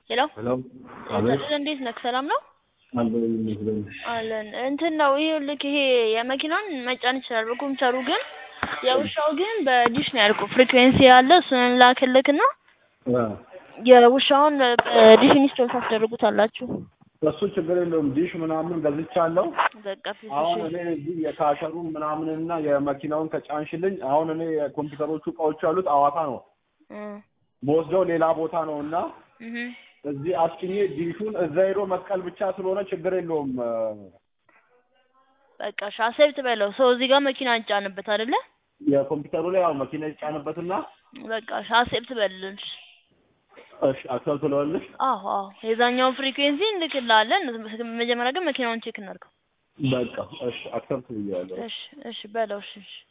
ሄሎ ሄሎ አቤት ታዲያ እንዴት ነህ? ሰላም ነው አለሁ ይመስገን። አለን። እንትን ነው ይሄ ልክ ይሄ የመኪናን መጫን ይችላል በኮምፒውተሩ ግን የውሻው ግን በዲሽ ነው ያልኩህ። ፍሪኩዌንሲ ያለ እሱን ላክልክና አ የውሻውን በዲሽ ኢንስቶል ታስደርጉታላችሁ። እሱ ችግር የለውም። ዲሽ ምናምን ገዝቻለሁ። በቃ ፊሽ አሁን እኔ እዚህ የካሸሩን ምናምንና የመኪናውን ከጫንሽልኝ አሁን እኔ የኮምፒውተሮቹ እቃዎች ያሉት አዋሳ ነው መወስደው ሌላ ቦታ ነው እና እዚህ አስጭኜ ዲሹን እዛ ሄዶ መስቀል ብቻ ስለሆነ ችግር የለውም። በቃ ሻሴብ ትበለው ሰው እዚህ ጋር መኪና እንጫንበት አይደለ? የኮምፒውተሩ ላይ ያው መኪና ይጫንበትና በቃ ሻሴብ ትበልልሽ። እሺ አክሰል ትለዋለሽ። አዎ አዎ የዛኛውን ፍሪኩዌንሲ እንልክልሃለን። መጀመሪያ ግን መኪናውን ቼክ እናድርገው። በቃ እሺ አክሰፕት ብያለሁ። እሺ እሺ በለው እሺ እሺ